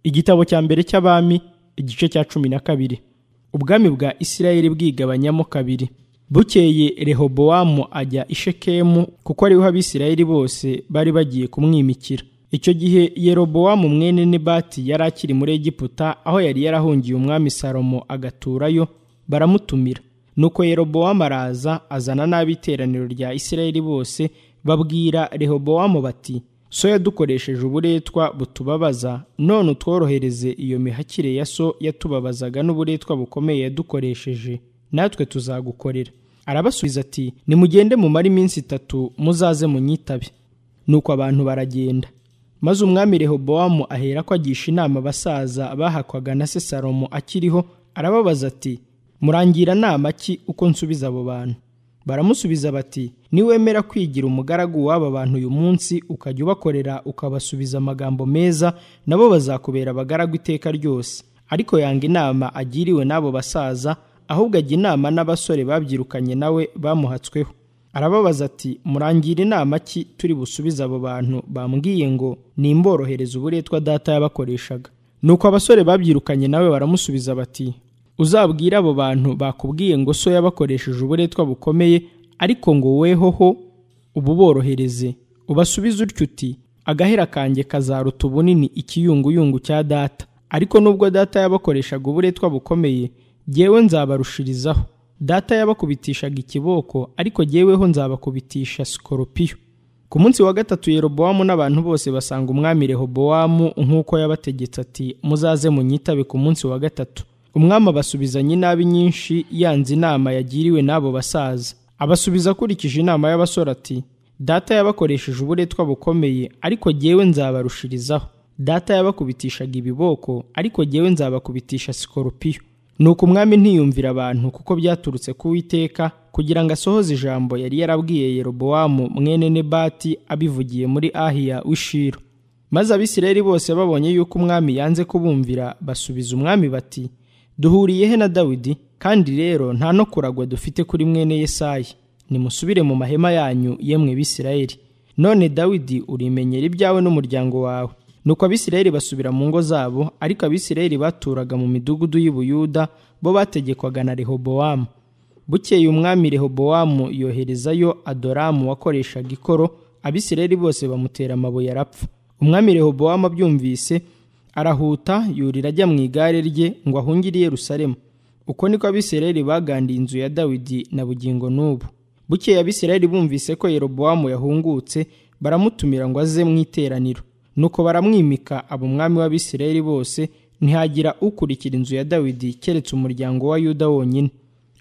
igitabo cya mbere cy'abami igice cya cumi na kabiri ubwami bwa isirayeli bwigabanyamo kabiri bukeye rehobowamu ajya i shekemu kuko ariho abisirayeli bose bari bagiye kumwimikira icyo gihe yerobowamu mwene nebati yari akiri muri egiputa aho yari yarahungiye umwami salomo agaturayo baramutumira nuko yerobowamu araza azana n'ab'iteraniro rya isirayeli bose babwira rehobowamu bati so yadukoresheje uburetwa butubabaza none utworohereze iyo mihakire ya so yatubabazaga n'uburetwa bukomeye yadukoresheje natwe tuzagukorera arabasubiza ati nimugende mumare iminsi itatu muzaze munyitabe nuko abantu baragenda maze umwami rehobowamu ahera ko agisha inama abasaza bahakwaga na se salomo akiriho arababaza ati murangira nama ki uko nsubiza abo bantu baramusubiza bati niwemera kwigira umugaragu w'aba bantu uyu munsi ukajya ubakorera ukabasubiza amagambo meza nabo bazakubera abagaragu iteka ryose ariko yanga inama agiriwe n'abo basaza ahubwo ajya inama n'abasore babyirukanye nawe bamuhatsweho arababaza ati murangira inama ki turi busubize abo bantu bambwiye ngo nimborohereze uburetwa data yabakoreshaga nuko abasore babyirukanye nawe baramusubiza bati uzabwire abo bantu bakubwiye ngo so yabakoresheje uburetwa bukomeye ariko ngo weho ho ububorohereze ubasubize utyo uti agahera kanjye kazaruta ubunini ikiyunguyungu cya data ariko nubwo data yabakoreshaga uburetwa bukomeye jyewe nzabarushirizaho data yabakubitishaga ikiboko ariko jyeweho nzabakubitisha sikoropiyo ku munsi wa gatatu yerobowamu n'abantu bose basanga umwami rehobowamu nk'uko yabategetse ati muzaze munyitabe ku munsi wa gatatu umwami abasubizanye inabi nyinshi yanze inama yagiriwe n'abo basaza abasubiza akurikije inama y'abasore ati data yabakoresheje uburetwa bukomeye ariko jyewe nzabarushirizaho data yabakubitishaga ibiboko ariko jyewe nzabakubitisha sikoropiyo ni uko umwami ntiyumvira abantu kuko byaturutse ku witeka kugira ngo asohoze ijambo yari yarabwiye yerobowamu mwene nebati abivugiye muri ahiya w'ishiro maze abisirayeli bose babonye yuko umwami yanze kubumvira basubiza umwami bati duhuriye he na dawidi kandi rero nta no kuragwa dufite kuri mwene yesayi nimusubire mu mahema yanyu yemwe bisirayeli none dawidi urimenyera ibyawe n'umuryango wawe nuko abisirayeli basubira mu ngo zabo ariko abisirayeli baturaga mu midugudu y'ubuyuda bo bategekwaga na rehobowamu bukeye umwami rehobowamu yoherezayo adoramu wakoreshaga ikoro abisirayeli bose bamutera amabuye arapfa umwami rehobowamu abyumvise arahuta yurira ajya mu igare rye ngo ahungire i Yerusalemu uko niko abisirayeli bagandiye inzu ya dawidi na bugingo n'ubu bukeye abisirayeli bumvise ko yerobowamu yahungutse baramutumira ngo aze mu iteraniro nuko baramwimika abo umwami w'abisirayeli bose ntihagira ukurikira inzu ya dawidi keretse umuryango wa yuda wonyine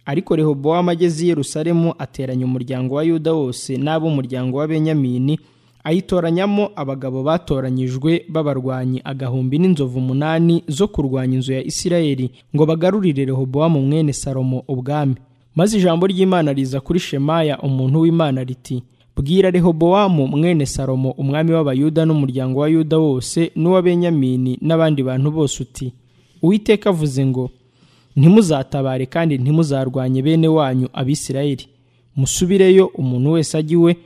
ariko rehobowamu ageze i Yerusalemu ateranya umuryango wa yuda wose n'ab'umuryango wa benyamini ayitoranyamo abagabo batoranyijwe b'abarwanyi agahumbi n'inzovu umunani zo kurwanya inzu ya isirayeli ngo bagarurire rehobowamu mwene salomo ubwami maze ijambo ry'imana riza kuri shemaya umuntu w'imana riti bwira rehobowamu mwene salomo umwami w'abayuda n'umuryango wa yuda wose n'uwa benyamini n'abandi bantu bose uti uwiteka avuze ngo ntimuzatabare kandi ntimuzarwanye bene wanyu abisirayeli musubireyo umuntu wese ajya iwe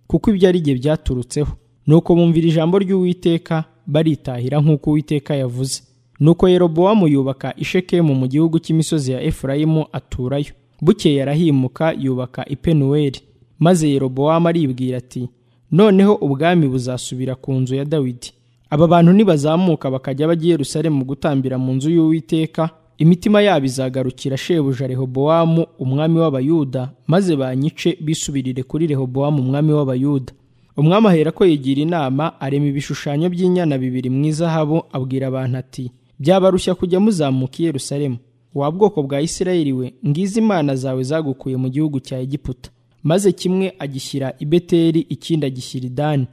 kuko ibyo ari bye byaturutseho nuko bumvira ijambo ry'uwiteka baritahira nk'uko uwiteka yavuze nuko yerobowamu yubaka ishekemu mu gihugu cy'imisozi ya efurayimu aturayo bukeye arahimuka yubaka ipenuweli maze yerobowamu aribwira ati noneho ubwami buzasubira ku nzu ya dawidi aba bantu nibazamuka bakajya bajya i yerusalemu gutambira mu nzu y'uwiteka imitima yabo izagarukira shebuja rehobowamu umwami w'abayuda maze banyice bisubirire kuri rehobowamu umwami w'abayuda umwami ahera ko yigira inama arema ibishushanyo by'inyana bibiri mu izahabu abwira abantu ati byabarushya kujya muzamuka i yerusalemu wa bwoko bwa isirayeli we ngizi imana zawe zagukuye mu gihugu cya egiputa maze kimwe agishyira i beteri ikindi agishyira idani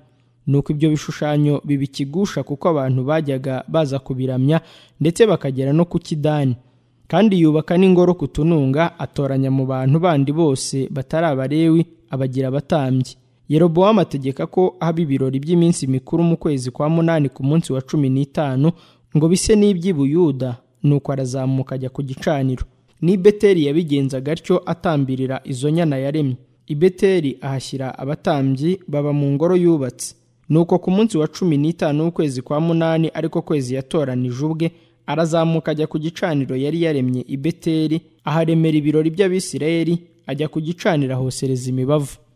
nuko ibyo bishushanyo bibikigusha kuko abantu bajyaga baza kubiramya ndetse bakagera no ku kidani kandi yubaka n'ingoro ku tununga atoranya mu bantu bandi bose batari abarewi abagira abatambyi yerobowamu ategeka ko haba ibirori by'iminsi mikuru mu kwezi kwa munani ku munsi wa cumi n'itanu ngo bise n'iby'i buyuda nuko arazamuka ajya ku gicaniro ni beteri yabigenzaga atyo atambirira izo nyana yaremye i beteri ahashyira abatambyi baba mu ngoro yubatse nuko ku munsi wa cumi n'itanu w'ukwezi kwa munani ariko kwezi yatoranije ubwe arazamuka ajya ku gicaniro yari yaremye i beteli aharemera ibirori by'abisirayeli ajya ku gicaniro ahosereza imibavu